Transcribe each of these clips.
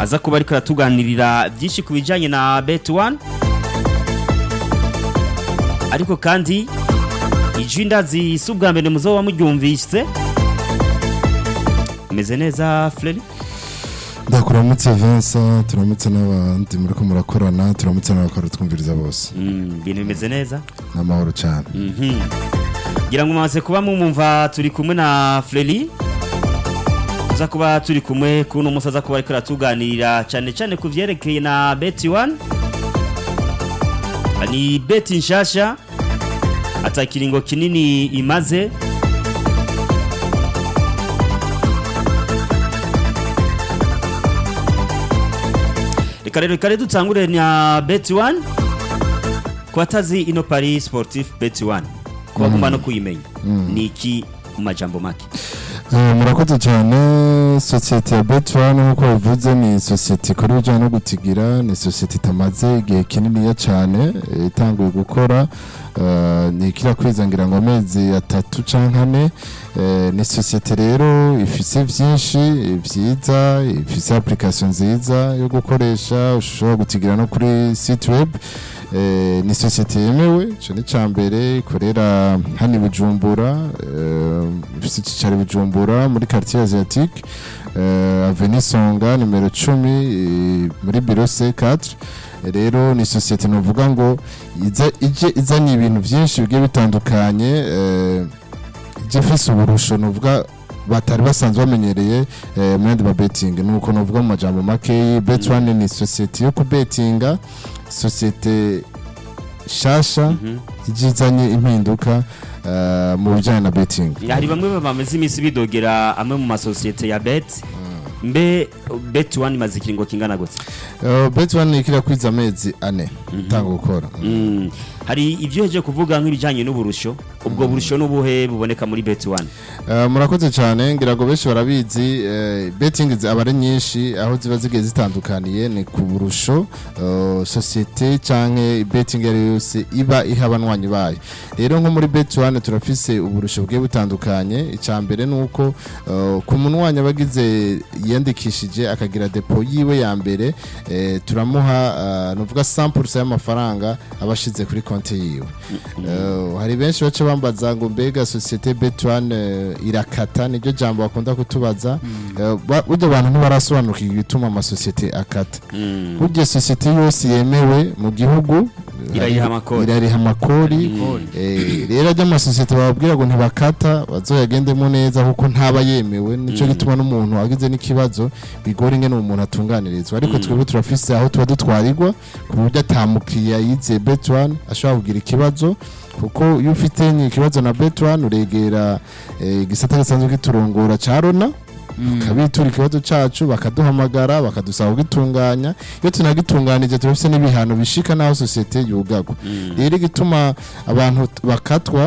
aza kuba ariko aratuganirira byinshi ku bijyanye na bet one ariko kandi ijwi ndazi si ubwa mbere muzo wamuryumvise meze neza Freddy ndakuramutse Vincent turamutse n'abandi muri ko murakorana turamutse n'abakora twumviriza bose Mm, ibintu bimeze neza n'amahoro cyane Mhm. ngira ngo mumaze kuba mumumva turi kumwe na Freddy tuza kuba turi kumwe kuno musi aza kuba ariko aratuganirira cyane cyane ku vyerekeye na bet one ni bet nshasha ata kiringo kinini imaze reka rero reka rero dutangure na bet one ku batazi ino paris sportif bet one ku bagomba no kuyimenya ni iki mu majambo make Eh, murakoze cyane sosiyete ya betwan nk'uko bivuze ni sosiyete ikora ibijyanye no gutigira ni sosiyete itamaze igihe kininiya cyane eh, itanguye gukora eh, ni ikirakwiza ngira ngo amezi atatu cyangwa ane Eh, ni sosiyete rero ifise byinshi eh, byiza ifise application nziza yo gukoresha ushobora gutigira no kuri site web Eh, ni sosiyete yemewe icyo ni icya mbere ikorera hano i bujumbura eh, ifite icyicaro i bujumbura muri quartier asiatique eh, avenue songa nimero cumi eh, muri biro c4 rero ni sosiyete nuvuga ngo iza ije izanye ibintu byinshi bigiye bitandukanye eh, ije ifise uburusho nuvuga batari basanzwe bamenyereye eh, muri andi mabetingi nuko nuvuga mu majambo makeyi bet one ni sosiyete yo kubetinga sosiyete shasha Mhm. ije izanye impinduka eh, mu bijyanye na betingi hari bamwe bamaze iminsi bidogera amwe mu masosiyete ya bet mbe bet one imaze ikiringo kingana gute Uh, bet one ikira kwiza amezi ane itanga gukora Mm. hari ibyo heje kuvuga nk'ibijyanye n'uburusho ubwo burusho n'ubuhe buboneka muri bet one Uh, murakoze cyane ngira ngo benshi barabizi eh, betting zi- aba ari nyinshi aho ziba zigiye zitandukaniye ni ku burusho uh, sosiyete canke betting iyo ari yo yose iba iha abanywanyi bayo rero nko muri bet one turafise uburusho bugiye butandukanye icya mbere ni uko uh, ku munywanyi aba agize yiyandikishije akagira depo yiwe ya mbere eh, turamuha uh, nuvuga 100% y'amafaranga aba ashize kuri konti yiwe Uh, hari benshi bace bambaza ngo mbega sosiyete bet1 uh, irakata niryo jambo bakunda kutubaza Uh, ba- burya abantu ntibarasobanukirwa igituma amasosiyete akata Mm. burya sosiyete yose yemewe mu gihugu Irariha hari- amakori. irariha amakori Eh, rero ajya amasosiyete bababwira ngo ntibakata bazoyagendemo neza kuko ntaba yemewe nicyo gituma n'umuntu agize n'ikibazo bigora ingene umuntu atunganirizwa ariko twebwe turafise aho tuba dutwarirwa ku buryo atamukiriya yize bet1 ashobora kugira ikibazo kuko iyo ufite ikibazo na bet1 uregera eh, igisata gisanzwe kiturongora ca rona tukabitura ikibazo cacu bakaduhamagara bakadusaba kugitunganya iyo tunagitunganije turafise n'ibihano bishika n'aho sosiyete yugagwa rero igituma abantu t- bakatwa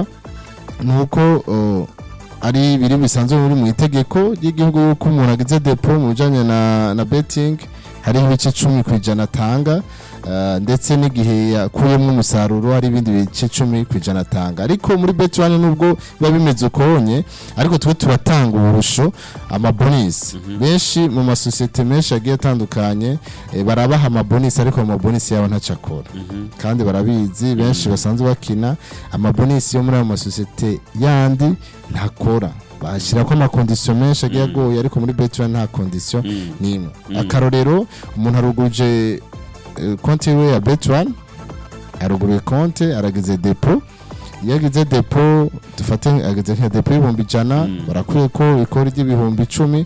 ni uko uh, ari ibiri bisanzwe biri mu itegeko ry'igihugu yuko umuntu agize depo mu bijanye na, na betting hariho ibice cumi ku ijana atanga uh, ndetse n'igihe yakuyemo umusaruro hari ibindi bice cumi ku ijana atanga ariko muri bet one nubwo biba bimeze ukonye ariko twe turatanga uburusho amabonisi benshi mu masosiyete menshi agiye atandukanye eh, barabaha amabonisi ariko ayo mabonisi yabo ntacyo akora kandi barabizi benshi basanzwe bakina amabonisi yo muri ayo masosiyete yandi ntakora bashyira ko amakondisiyo menshi agiye agoye ariko muri betwa nta kondisiyo n'imwe akarorero umuntu aruguje eh, konti yiwe ya betwan aruguruye konti aragize depo iyo agize depo dufate agize nka depo y'ibihumbi ijana barakwiye ko ikora ry'ibihumbi icumi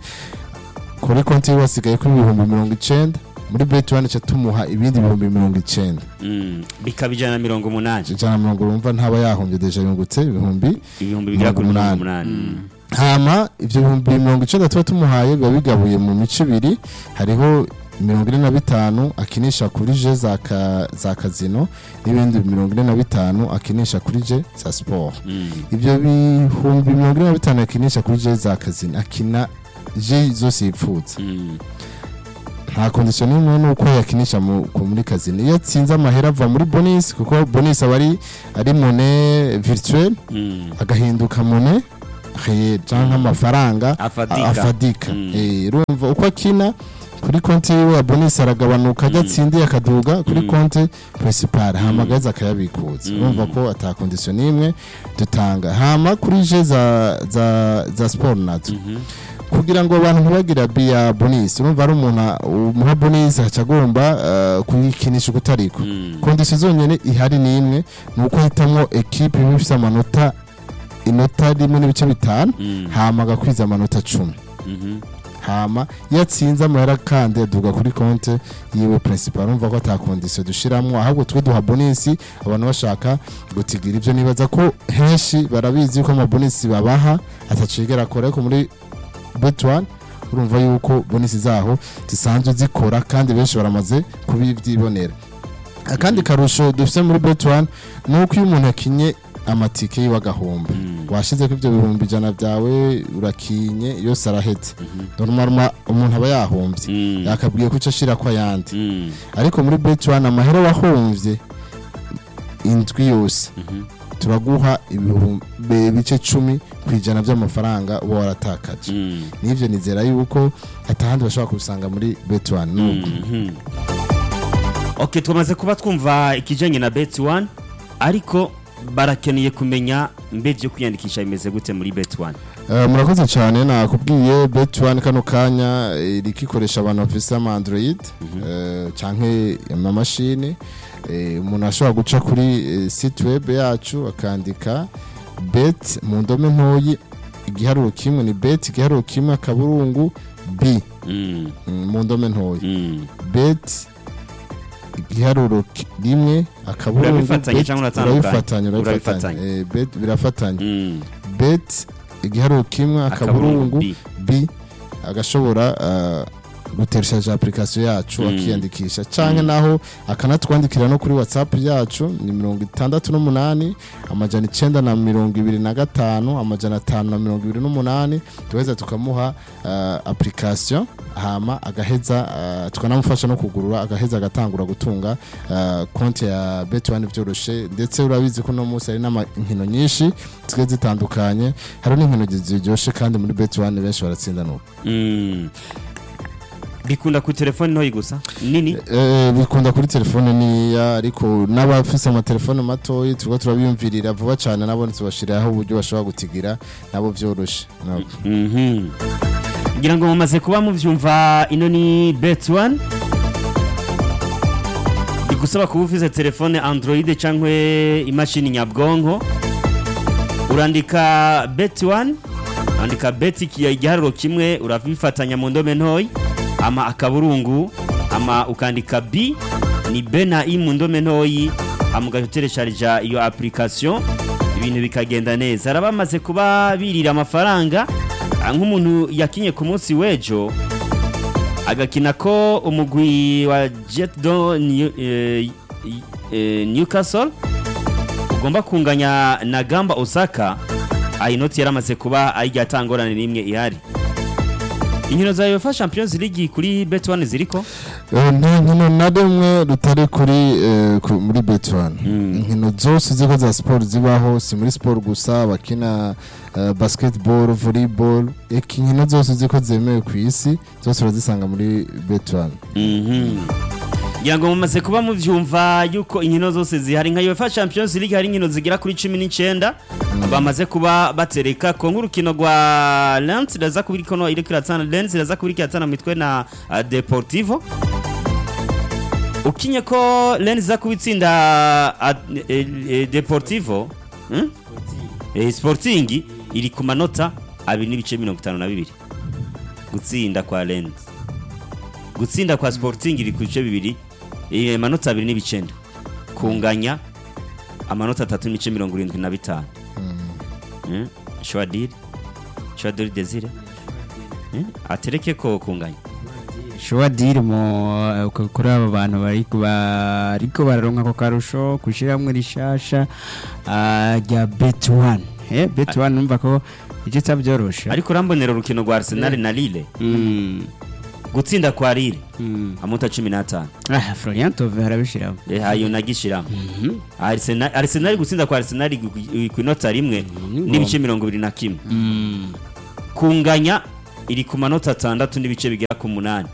kuri konti yiwe hasigaye ko ibihumbi mirongo icenda muri betwan ca tumuha ibindi bihumbi mirongo icenda Mm. bikaba ijana na mirongo umunani ijana na mirongo urumva ntaba yahombye deja yungutse ibihumbi ibihumbi bigera kuri mirongo umunani. umunani hama ivyo bihumbi mirongo icenda tuba tumuhaye biba bigabuye mu mico ibiri hariho mirongo ine na bitanu akinisha kuri je za, ka, za kazino n'ibindi mirongo ine na bitanu akinisha kuri je za sport Mm. ivyo bihumbi mirongo ine na bitanu akinisha kuri je za kazino akina je zose yipfuza Mm. nta kondisiyo n'imwe nuko yakinisha mu- ku- muri kazino iyo atsinze amahera ava muri bonus kuko bonus aba ari ari mone virtuelle Mm. agahinduka mone réel cyangwa amafaranga Afadika. afadika Mm. Eh, urumva uko akina ku kuri konti yiwe ya bonus aragabanuka ajya atsindiye akaduga kuri konti principal hama agaheza akayabikuza urumva ko ata condition n'imwe dutanga hama kuri je za za za sport nazo kugira ngo abantu ntibagire abi ya bonus urumva ari umuntu a- umuha bonus aca agomba eh, kuyikinisha ukutariko kondisiyo zonyine ihari ni imwe ni uko hitamwo ekipe imwe ifite amanota inota rimwe n'ibice bitanu hama agakwiza amanota cumi hama iyo atsinze amahera kandi aduga kuri konti yiwe principal urumva ko ata kondisiyo dushiramwo ahubwo twe duha bonisi abantu bashaka gutigira ibyo nibaza ko henshi barabizi ko amabonisi babaha atacigera akora ariko muri bet one urumva yuko bonisi zaho zisanzwe zikora kandi benshi baramaze kubibyibonera akandi karusho dufite muri bet one ni uko iyo umuntu yakinye amatike yiwe agahomba washize ko ibyo bihumbi ijana byawe urakinye yose arahetse normal umuntu aba yahombye yakabwiye ko icyo ashira ko ayandi ariko muri bet one amahera wahomvye indwi yose turaguha ibihumbi ibice cumi ku ijana by'amafaranga uba waratakaje n'ibyo nizera yuko atahandi bashobora kubisanga muri bet one nubwo ok twamaze kuba twumva ikijyanye na beti wani ariko barakeneye kumenya mbe byo kwiyandikisha bimeze gute muri beti wani Eh, murakoze cyane nakubwiye bet one kano kanya eh, iriko ikoresha abantu bafise ama android eh, canke amamashini Eh, umuntu ashobora guca kuri eh, site web yacu akandika bet mu ndome ntoyi igiharuro kimwe ni bet igiharuro kimwe akaburungu b mm, mu ndome ntoyi bet igiharuro ki- rimwe akaburungu Urabifatanya bet, cyangwa uratandukanya? urabifatanya urabifatanya Urabifatanya. Eh, bet birafatanya bet igiharuro kimwe Akaburungu akaburungu B. b agashobora uh, gutereshaje application yacu Mm. akiyandikisha canke naho akanatwandikira no kuri whatsapp yacu ni mirongo itandatu n'umunani amajana icenda na mirongo ibiri na gatanu amajana atanu na mirongo ibiri n'umunani tuheza tukamuha uh, application hama agaheza uh, tukanamufasha no kugurura agaheza agatangura gutunga uh, konti ya bet1 vyoroshe ndetse urabizi ko no munsi hari n'amankino nyinshi zigiye zitandukanye hari n'inkino ziryoshe kandi muri bet1 benshi baratsinda nuko bikunda ku telefoni ntoyi gusa nini Eh, bikunda kuri telefone niya ariko n'abafise amatelefone matoyi turiko turabiyumvirira vuba cyane nabo tubashiriraho uburyo bashobora gutigira nabo vyoroshe nabo. Mhm. ngira ngo mumaze kuba mubyumva ino ni beti wani bigusaba kuba ufite telefone android cyangwa imashini nyabwonko urandika beti wani urandika beti igiharuro kimwe urabifatanya mu ndome ntoyi ama akaburungu ama ukandika b ni b na i mu ndome ntoyi ama ugateresharija iyo application ibintu bikagenda neza hari abamaze kuba birira amafaranga ah, nk'umuntu yakinye ku munsi w'ejo agakina ko umugwi wa jet do New- eh, eh, newcastle ugomba kunganya na gamba osaka ayi noti yaramaze kuba ayijya atangorane n'imwe ihari inkino za UEFA Champions League kuri Bet1 ziriko Eh, nta nkino na rimwe rutari kuri eh, ku- muri bet1 inkino zose ziko za sport zibaho si muri sport gusa bakina eh, basketball volleyball eka inkino zose ziko zemewe ku isi zose urazisanga muri bet1 ngira ngo mumaze kuba muvyumva yuko inkino zose zihari nka UEFA Champions League hari inkino zigera kuri 19 bamaze kuba batereka ko nk'urukino rwa Lens raza kubiri kono iri kiratana Lens raza kubiri kiratana mitwe na uh, Deportivo ukinye ko Lens za kubitsinda uh, eh, eh, Deportivo hmm? eh, Sporting iri ku manota abiri n'ibice 52 gutsinda kwa Lens gutsinda kwa Sporting iri ku bice bibiri eh, amanota abiri n'ibicenda kunganya amanota atatu n'ibice mirongo irindwi na bitanu Mm, shwadiri shwadiri desire Mm, atereke ko kunganya shuwa diri mu kuri aba bantu bariko bariko bararonka ako karusho kushiramwe rishasha ah, rya bet one eh bet one numva ko icyo cyabyorosha ariko urambonera urukino rwa Arsenal na Lille mm gutsinda kwa Lille mm amanota cumi n'atanu ah Florian Tove harabishiramo Eh, ayo nagishiramo Arsenal Arsenal gutsinda kwa Arsenal ku inota rimwe n'ibice mirongo ibiri na kimwe mm kunganya iri ku manota atandatu n'ibice bigera ku munani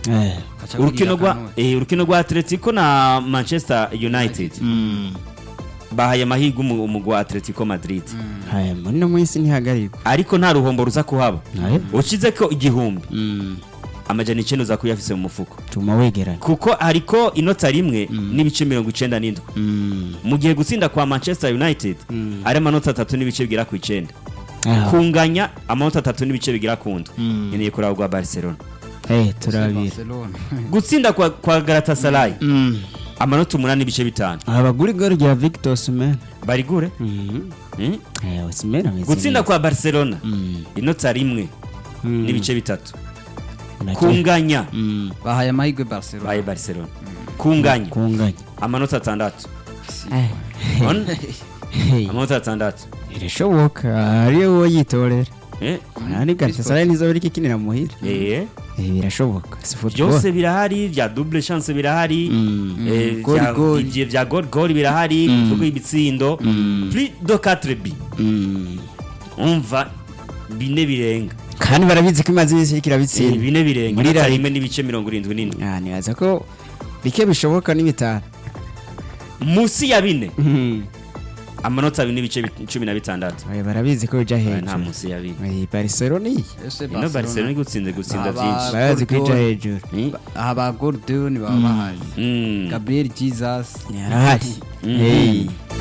Eh. Gaca urukino kugira rwa akantu. eh, urukino rwa Atletico na Manchester United bahaye amahirwe umu- umugwi wa Atletico Madrid Haya, muri no mwisi ntihagarikwa ariko nta ruhombo ruza kuhaba Aye. ucize ko igihumbi amajana icenda uza kuyafise mu mufuko tuma wegeranya kuko hariko inota rimwe n'ibice mirongo icenda n'indwi mu gihe gutsinda kwa Manchester United ari amanota atatu n'ibice bigera ku icenda Ah. kunganya amanota atatu n'ibice bigera ku ndwi nkeneye kuraba rwa Barcelona Eh, turabira Barcelona gutsinda kwa, kwa Galatasaray amanota umunani n'ibice bitanu abagura igoro rya Victor Osimhen barigure Mhm. Hmm? Eh, Osimhen ameze gutsinda neza. kwa Barcelona Mm. inota rimwe Mm. n'ibice bitatu Nacyo- kunganya Mm. bahaye amahirwe Barcelona baye Barcelona kunganya kunganya amanota atandatu Eh. On? Hey. amanota atandatu birashoboka ariyo wowe yitorera Eh? nani Galatasaray nizo biri kikinira muhira Eh. Eh, birashoboka si football byose birahari vya double chance birahari Mm. eh, Goli, vya- goli. ivyo vya gol gol birahari kuvuga ibitsindo plus de 4 bi Mm. umva bine birenga kandi barabizi ko imaze iminsi iriko Eh, irabitsinda bine birenga Muri inota La rimwe n'ibice mirongo irindwi n'indwi Ah, nibaza ko bike bishoboka ni bitanu musi ya bine amanota abiri n'ibice bi- cumi na bitandatu Oya, barabizi ko bija Eh, nta hejuru musi ya bine Eh, Barcelona iyi ese ino barcelona igutsinze gutsinda Aba- byinshi barazi ko ija Gordon. hejuru Mm. aha ba Gordon baba bahari Mm. Gabriel Jesus yarahari Mm. Hey.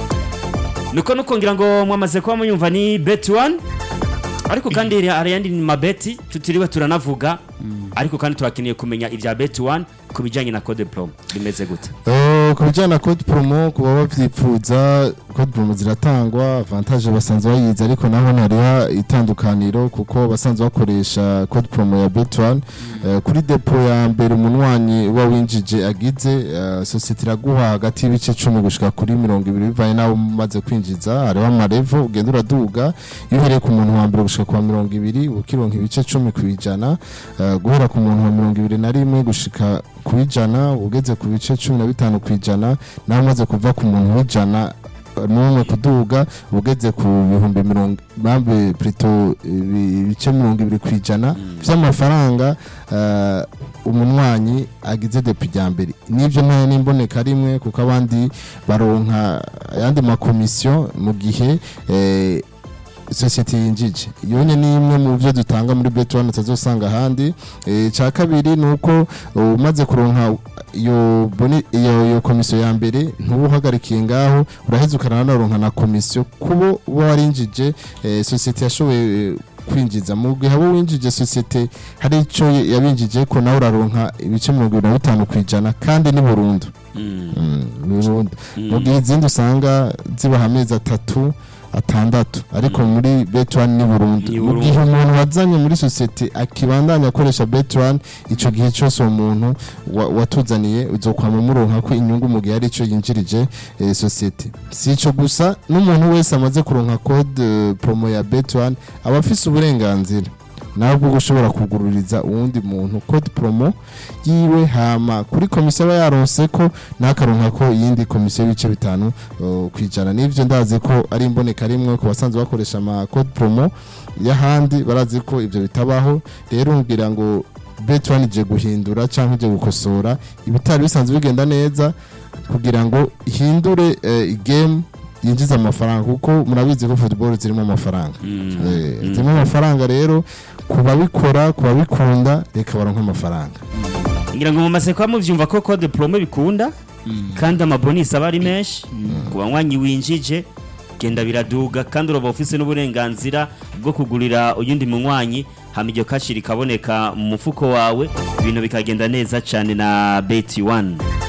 nuko nuko ngira ngo mwamaze kuba muyumva ni bet one ariko kandi hari hari ayandi mabeti tutiriwe turanavuga ariko kandi turakeneye kumenya ibya bet one ku bijyanye na code pro bimeze gute Eh, ku bijyanye na code promo ku baba babyifuza code promo ziratangwa avantage basanzwe bayizi ariko naho hariho itandukaniro kuko basanzwe bakoresha code promo ya bet1 Eh, kuri depo ya mbere umunwanyi uba winjije agize eh, sosiyete iraguha hagati y'ibice cumi gushika kuri mirongo ibiri bivanye n'abo umaze kwinjiza hariho amarevo ugenda uraduga iyo uhereye ku muntu wa mbere gushika ku wa mirongo ibiri ukironka ibice cumi ku ijana Eh, guhera ku muntu wa mirongo ibiri na rimwe gushika ku ijana ugeze ku bice cumi na bitanu ku ijana nawe umaze kuva ku muntu w'ijana eh, n'umwe kuduga ugeze ku bihumbi mirongo bambe plutôt ibi- ibice mirongo ibiri ku ijana by'amafaranga eh, umunywanyi agize depi rya mbere n'ibyo nta n'imboneka rimwe kuko abandi baronka ayandi makomisiyo mu gihe eh, sosiyete yinjije iyo ni imwe mu byo dutanga muri bet1 utazosanga ahandi Eh, icya kabiri ni uko uh, umaze kuronka iyo boni iyo iyo komisiyo ya mbere ntuba uhagarikiye ngaho uraheza ukananaronka na komisiyo kubo uba warinjije eh, sosiyete yashoboye eh, kwinjiza mu gihe abo winjije sosiyete hari icyo yabinjije ko nawe uraronka ibice mirongo ibiri na bitanu ku ijana kandi ni burundu Mm. Mm, ni burundu mu gihe izindi usanga zibaha amezi atatu atandatu ariko muri bet1 ni burundu Ni mu burundu. gihe umuntu wazanye muri sosiyete akibandanya akoresha bet1 icyo gihe cyose uwo muntu wa- watuzaniye uzokwama muronka ko inyungu mu gihe ari cyo yinjirije eh, sosiyete si icyo gusa n'umuntu wese amaze kuronka code eh, promo ya bet1 aba afise uburenganzira nawe bwo gushobora kugururiza uwundi muntu code promo yiwe hama kuri komisiyo aba yaronse ko n'akaronka ko iyindi komisiyo y'ibice bitanu uh, ku ijana n'ibyo ndazi ko ari imboneka rimwe ku basanzwe bakoresha ama code promo y'ahandi barazi ko ibyo bitabaho rero ngira ngo bet1 ije guhindura cyangwa ije gukosora ibitari bisanzwe bigenda neza kugira ngo ihindure eh, game yinjiza amafaranga kuko murabizi ko football zirimo amafaranga Mm. Eh, Mm. zirimo amafaranga rero ku babikora ku babikunda reka baronke amafaranga ngira ngo mumaze kuba mubyumva ko code promo bikunda kandi amabonisi aba ari menshi ku banywanyi winjije genda biraduga kandi uraba ufise n'uburenganzira bwo kugurira uyundi munywanyi hama iryo kashi rikaboneka mu mufuko wawe ibintu bikagenda neza cyane na beti wani